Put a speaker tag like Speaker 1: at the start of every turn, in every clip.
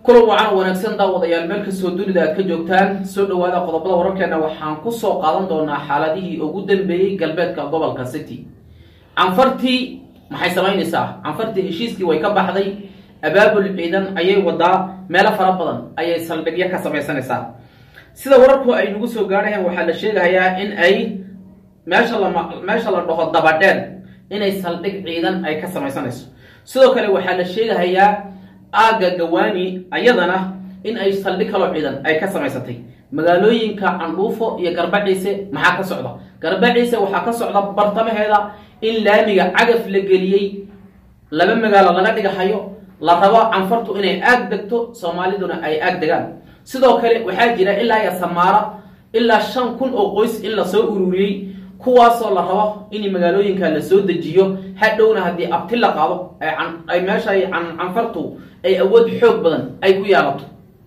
Speaker 1: kulan wacan wanaagsan daawadayaal meel kastoo dunida aad ka joogtaan soo dhawaada qodobada wararkeena waxaan kusoo qaadan doonaa xaaladihii ugu dambeeyey galbeedka gobolka city canfartii maxay samaynaysaa canfartii heshiiskii way ka baxday abaabul ciidan ayay wadaa meelo fara badan ayay saldhigyo ka samaysanaysaa sida wararku ay nagu soo gaadhayaan waxaa la sheegayaa in ay meesha lama meesha la dhaho dabadheer inay saldhig ciidan ay ka samaysanayso sidoo kale waxaa la sheegahayaa aagga gawaani ayadana in ay saldhig kaloo ciidan ay ka samaysatay magaalooyinka candhuufo iyo garbaciise maxaa ka socda garbaciise waxaa ka socda bartamaheeda in laamiga cagaf la geliyey laba magaalo laga dhigahayo la rabo canfartu inay aag degto soomaaliduna ay aag degaan sidoo kale waxaa jira ilaa iyo samaara ilaa shan kun oo qoys in lasoo ururiyey kuwaasoo la rabo in magaalooyinka la soo dejiyo hadhowna haddii abti la qaado ay meesha canfartu ay awood xoog badan ay ku yaalato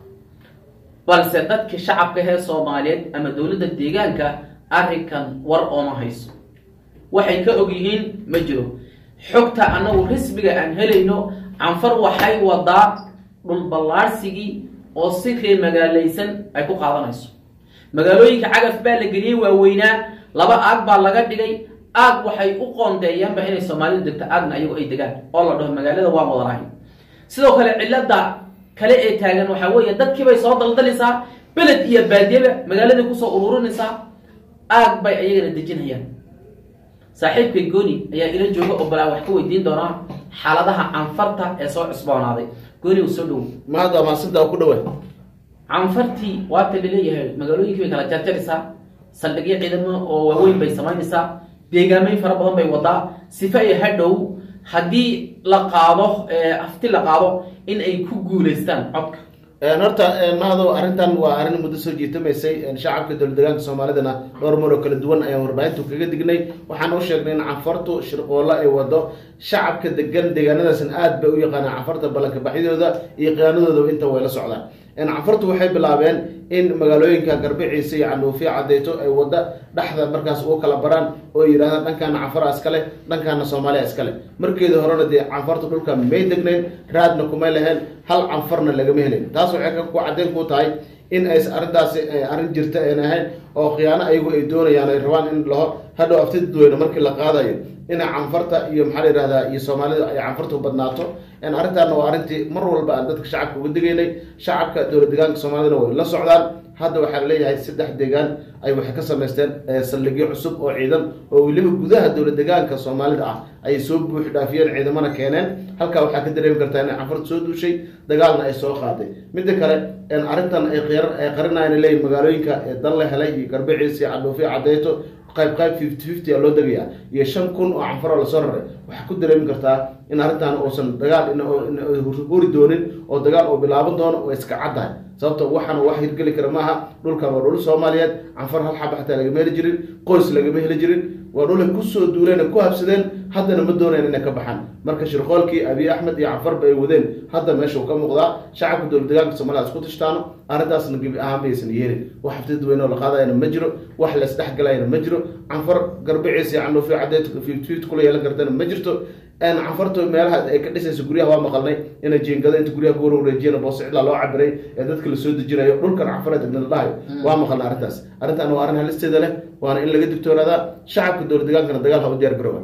Speaker 1: balse dadka shacabka hee soomaaliyeed ama dowladda deegaanka arrinkan war ooma hayso waxay ka og yihiin ma jiro xogta annagu rismiga aan helayno canfar waxay wadaa dhulballaarsigii oo si ree magaalaysan ay ku qaadanayso magaalooyinka cagaf baa la geliyey waaweynaa laba aag baa laga dhigay aag waxay u qoondeeyaanba inay soomaalidu degto aagna ayagu ay degaan oo la dhaho magaalada waa wadanahay sidoo kale cilada kale ee taagan waxaa weeye dadkiibay soo daldalaysaa beled iyo baadiyaba magaaladay kusoo ururinaysaa aag bay ayagana dejinayaan saaxiibkay gooni ayaa ila jooga oo balaa wax ka weydiin doonaa xaaladaha canfarta ee soo cusboonaaday gooni u soo dhowo
Speaker 2: mahadda maasinta ku dhawa
Speaker 1: canfartii waata laleeyahay magaalooyinkii bay kala jarjaraysaa saldhigyo ciidamo oo waaweyn bay samaynaysaa deegaameyn fara badan bay wadaa sifa iyo hadhow haddii la qaado afti la qaado in ay ku guulaystaan codka
Speaker 2: horta mahado arrintan waa arrin muddo soo jiitamaysay shacabka dowladdeegaanka soomaalidana dhowr mar oo kala duwan ayaan warbaahintu kaga dignay waxaan u sheegnay in canfartu shirqoollo ay wado shacabka degan deegaanadaasna aad bay u yaqaanaan canfarta ballanka baxyadooda iyo khiyaanadoodaba inta way la socdaan canfartu waxay bilaabeen in magaalooyinka garbiciisa iyo candhuufiya cadeyto ay wada dhexda markaas ugu kala baraan oo yidhahdaan dhankaana canfara iskale dhankaana soomaaliya iskale markeedii horena dee canfartu dhulka may degnayn raadna kumay laheen hal canfarna lagama helayn taas waxay ku caddeyn ku tahay in ays arrintaasi arrin jirta ayn ahayn oo khiyaano ayagu ay doonayaan ay rabaan in laho hadhow afti dadweyne markii la qaadayo inay canfarta iyo maxaa la yihahdaa iyo soomaalida ay canfartu badnaato arrintaana waa arrintii mar walba aan dadka shacabka uga digaynay shacabka dowlad deegaanka soomaalidana way la socdaan hadda waxaa laleeyahay saddex deegaan ay waxay ka samaysteen saldhigyo cusub oo ciidan oo weliba gudaha dowlad deegaanka soomaalida ah ayay soo buux dhaafiyeen ciidamana keeneen halkaa waxaa ka dareemi kartaa inay canfarta soo duushay dagaalna ay soo qaaday midda kale arrintan ay qarinayan leeyihin magaalooyinka dan la helay iyo garbiciis iyo cadhuufiya cadeyto qayb qayb fifty fifty a loo degayaa iyo shan kun oo canfaroo lasoo raray waxaa ku dareemi kartaa in arrintan uusan dagaal huri doonin oo dagaal uu bilaaban doono oo iska caddahay sababta waxaana wax hirgeli kara maaha dhulkan waa dhul soomaaliyeed canfar hal xaba xataa lagama heli jirin qoys lagama heli jirin waa dhulay kusoo duuleen ku habsadeen haddana ma doonayaan inay ka baxaan marka shirqoolkii abiy axmed iyo canfarba ay wadeen hadda meesha uu ka muuqdaa shacabka dowlad deegaanka soomaalida isku tishtaano arrintaasna gebi ahaan baysan yeelin wax hafti dadweyne oo la qaadayana ma jiro wax la isdhexgalayana ma jiro canfar garbiciisa iyo candhuufiya cadeed fifty fifty kula yeelan kartana ma jirto canfartu meelaha ay ka dhisayso guryaha waa maqalnay inay jiingado inta guryaha kuwar wareejiyeen boose cidlaa loo cabiray ee dadka lasoo dejinayo dhulkan canfara degna la dhahayo waa maqalnay arrintaas arrintan waa arrin halisteeda leh waana in laga digtoonaadaa shacabka dowlad deegaankana dagaal ha u diyaar garooba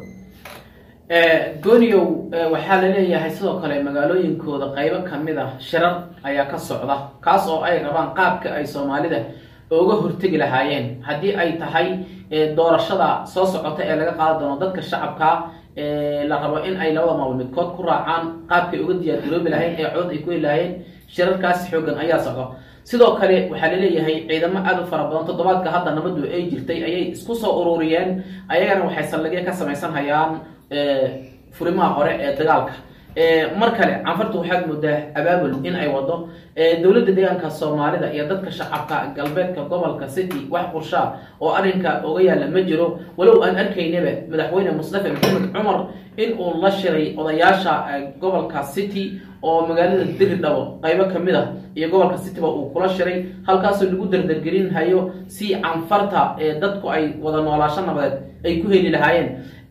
Speaker 1: gooniyow waxaa la leeyahay sidoo kale magaalooyinkooda qaybo kamid ah shirar ayaa ka socda kaas oo ay rabaan qaabka ay soomaalida uga hortegi lahaayeen haddii ay tahay doorashada soo socota ee laga qaadi doono dadka shacabka la rabo in ay labada maamul midkood ku raacaan qaabkay uga diyaar garoobi lahayn ee cod ay ku heli lahayn shirarkaas xoogan ayaa socda sidoo kale waxaa laleeyahay ciidamo aad u fara badan toddobaadka hadda nabadu ay jirtay ayay isku soo ururiyeen ayagana waxay saldhigyo ka samaysan hayaan furimaha hore ee dagaalka mar kale canfartu waxaad moodaa abaabul in ay wado dowladda deegaanka soomaalida iyo dadka shacabka galbeedka gobolka city wax qurshaa oo arrinka oga yaalla ma jiro walow aan arkaynaba madaxweyne mustafa maxamed cumar in uu la shiray odayaasha gobolka city oo magaalada diridhabo qaybo kamid ah iyo gobolka cityba uu kula shiray halkaasoo lagu dardargelin hayo si canfarta ee dadku ay wada noolaasho nabadeed ay ku heli lahaayeen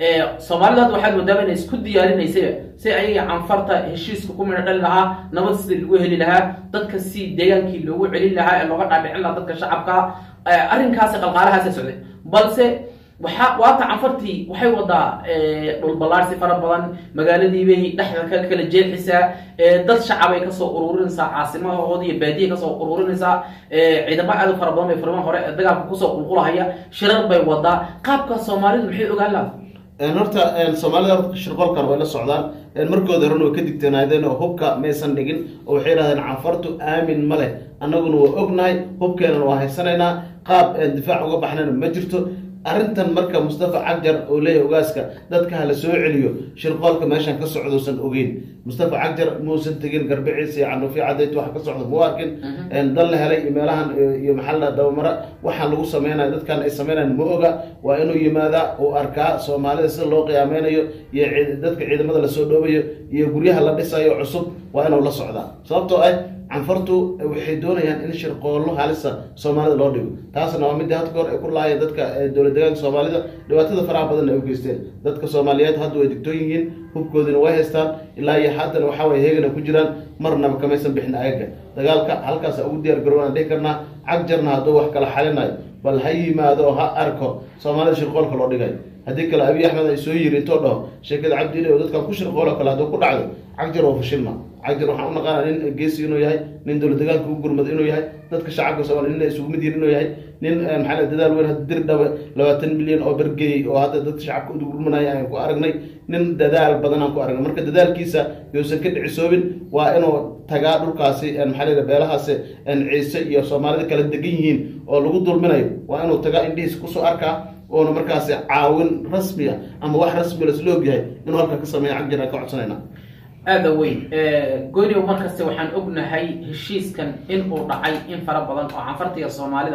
Speaker 1: soomaalida hadda waxaad moodaaba inay isku diyaarinaysaba si ayaga canfarta heshiiska ku midho dhali lahaa nabad sidii lagu heli lahaa dadka si deegaankii loogu celin lahaa ee looga dhaadhicin lahaa dadka shacabka arrinkaasi qalqaalahaasa socday balse waxa waata canfartii waxay wadaa dhul ballaarsi fara badan magaaladiibay dhexda ka kala jeexisaa dad shacabay kasoo ururinaysaa caasimahooda iyo baadiya kasoo ururinaysaa ciidamo aad u fara badan bay furmaan hore dagaalka kusoo qulqulahaya shirar bay wadaa qaabka soomaalidu maxay ogaan laha
Speaker 2: horta soomaalida horta shirqolkan way la socdaan markooda horena way ka digtoonaadeen oo hubka maysan dhigin oo waxay yidhahdeen canfartu aamin ma leh annaguna waa ognahay hubkeenana waa haysanaynaa qaab difaac uga baxnayna ma jirto arrintan marka mustafa cagjar oo leeyahay ogaaska dadka hala soo celiyo shirqoolka meeshan ka socdousan ogeyn mustafa cagjar muusan tegin garbiciisa iyo canuufi cadayt wax ka socdo mau arkin dal la helay iyo meelahan iyo maxaa la dabamara waxaan lagu sameynaya dadkan ay sameynayan ma oga waa inuu yimaadaa uu arkaa soomaalida sida loo qiyaameynayo iyo dadka ciidamada lasoo dhoobayo iyo guryaha la dhisayo cusub waa inuu la socdaa sababtoo ah canfartu waxay doonayaan in shirqoollo halisa soomaalida loo dhigo taasna waa midii hadka hor ay ku laayeen dadka dowlad deegaanka soomaalida dhibaatada faraha badan ay u geysteen dadka soomaaliyeed hadda way digtoon yihiin hubkoodina way haystaan ilaa iyo haddana waxa waye heegana ku jiraan marnaba kamaysan bixin agaga dagaalka halkaasa ugu diyaar garowaan dhihi karnaa cagjarna hadduu wax kala xalinayo bal ha yimaado oo ha arko soomaalida shirqoolka loo dhigayo haddii kale abiy axmed ay soo yiri intoo dhaho sheekada cabdile oo dadkan ku shirqoolo kale hadduu ku dhacdo cagjar oo fashilma cagjar waxaan u naqaana nin geesi inuu yahay nin dowlad deegaanka u gurmado inuu yahay dadka shacabka soomaaliya nin isugu mid yihin inuu yahay nin maxaa dadaal weyn hadda dir dhaba labaatan milyan oo bergeeyey oo hadda dadka shacabka u gurmanaya aan ku aragnay nin dadaal badan aan ku aragnay marka dadaalkiisa yousan ka dhicisoobin waa inuu tagaa dhulkaasi maxaa la beelahaasi ciise iyo soomaalida kala degan yihiin oo lagu dulminayo waa inuu tagaa indhihiisa kusoo arkaa oona markaasi caawin rasmiya ama wax rasmi lasla ogyahay inuu halka ka sameeya cagjar aan ka codsanayna
Speaker 1: aada weyn goyniw markaste waxaan ognahay heshiiskan in uu dhacay in fara badan oo canfartiga soomaalida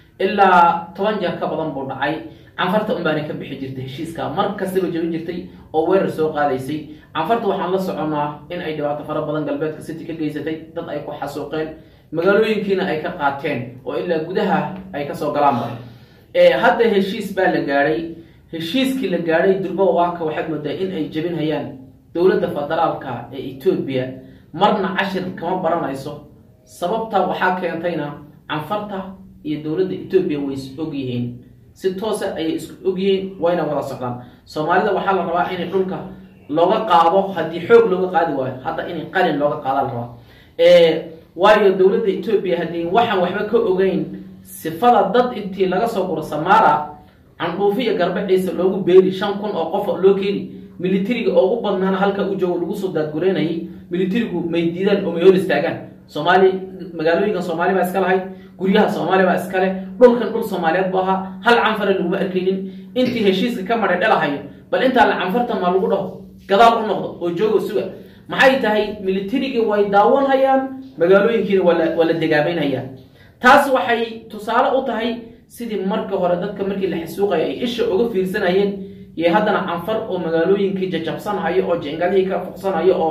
Speaker 1: ilaa toban jeer ka badan buu dhacay canfarta un baana ka bixi jirtay heshiiska mar kastaba jabin jirtay oo weerar soo qaadaysay canfarta waxaan la soconaa in ay dhibaato fara badan galbeedka city ka geysatay dad ay ku xasuuqeen magaalooyinkiina ay ka qaateen oo ilaa gudaha ay kasoo galaanba hadda heshiis baa la gaadhay heshiiskii la gaadhay durba waaka waxaad moodaa in ay jabinhayaan dowladda federaalka ee etoobiya marna cashir kama baranayso sababta waxaa keentayna canfarta iyo dowladda etoobiya way is og yihiin si toosa ayay isku og yihiin wayna wada socdaan soomaalida waxaa la rabaa inay dhulka looga qaado haddii xoog looga qaadi waayo hadda inay qalin looga qaada la rabaa waayo dowladda etoobiya haddii waxaan waxba ka ogeyn sifada dad intii laga soo guro samaara candhuufi iyo garbaciisa loogu beeri shan kun oo qof loo keeni militariga oo u badnaana halka u joogo lagu soo daadgureynayay militarigu may diidaan oo may hor istaagaan soomaali magaalooyinkan soomaali baa iska lahayd guryaha soomaali baa iskale dhulkan dhul soomaaliyeed bu ahaa hal canfara laguma arkaynin intii heshiiska ka madhay dhalahayo bal intaa la canfarta maa lagu dhaho gadaal u noqdo oo joogo suga maxay tahay militarigii way daawanhayaan magaalooyinkiina waa la degaabeynhayaan taas waxay tusaale u tahay sidii marka hore dadka markii la xasuuqayo ay isha uga fiirsanayeen iyo haddana canfar oo magaalooyinkii jajabsanhayo oo jengadihii ka fuqsanhayo oo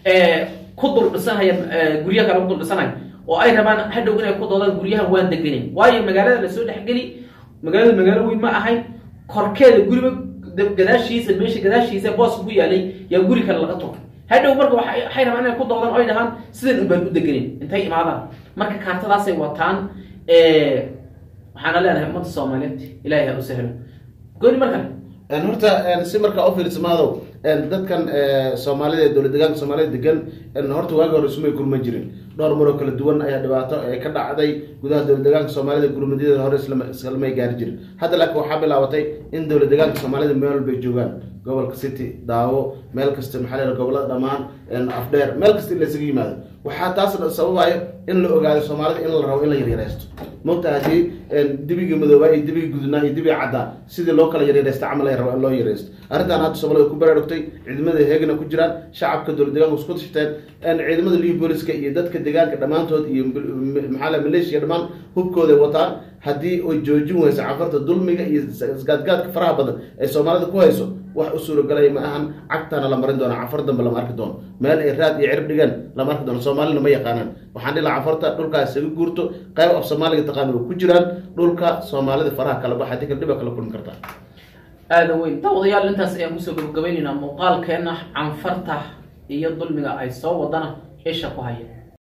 Speaker 1: ku dul dhisanhaya gurya kale ku dul dhisanhayo oo ay rabaan hadhow inay ku doodaan guryahan waan degenin waayo magaalada lasoo dhexgeli magaalada magaalo weyn ma ahayn korkeeda guriba gadaashiisa meesha gadaashiisa booska ku yaalay yaa guri kale laga turay hadhow marka waxay rabaan inay ku doodaan o ay dhahaan sidan un baan u degenin intay imaadaan marka kaartadaasay wataan waxaana leenahay ummadda soomaaliyeed ilahay ha u sahlo gooni mar kale
Speaker 2: horta si markaa ufiirsamaado dadkan soomaalida ee dowlad deegaanka soomaalida degan horta waagi hore isumay gurma jirin dhowr maroo kala duwan ayaa dhibaato ka dhacday gudaha dowlad deegaanka soomaalida gurmadyadeeda hore islamay gaari jirin hadda laakiin waxaa bilaabatay in dowlad deegaanka soomaalida meel walbay joogaan gobolka city daawo meel kasta maxaa la gobolada dhammaan afdheer meel kasta in laysaga yimaado waxaa taas sababayo in la ogaado soomaalida in la rabo in la yaryareysto mogta haddii dibigii madoobaa iyo dibigii gudnaa iyo dibigii caddaa sidii loo kala yaryareysta camal ay rabo in loo yaryareysto arrintan hadda soomaalida ku baraarugtay ciidamada heegana ku jiraan shacabka dowlad deegaanka isku tashteen ciidamada liu booliska iyo dadka deegaanka dhammaantood iyo maxaa la maleeshiya dhammaan hubkooday wataan haddii ay joojin weyso cafarta dulmiga iyo isgaadgaadka faraha badan ee soomaalida ku hayso wax u suuragalaya ma ahan cagtana la marin doona cafar dambe lama arki doono meel ay raad iyo cirib dhigaan lama arki doono soomaalina ma yaqaanaan waxaan dhila cafarta dhulkaas isaga guurto qayb af soomaaliga taqaana way ku jiraan dhulka soomaalida faraha kala baxa hadii kala dhiba kala kulmi kartaa
Speaker 1: aada weyn daawadayaal intaas ayaan kusoo gabagabaynaynaa muuqaalkeena canfarta iyo dulmiga ay soo wadana isha ku haya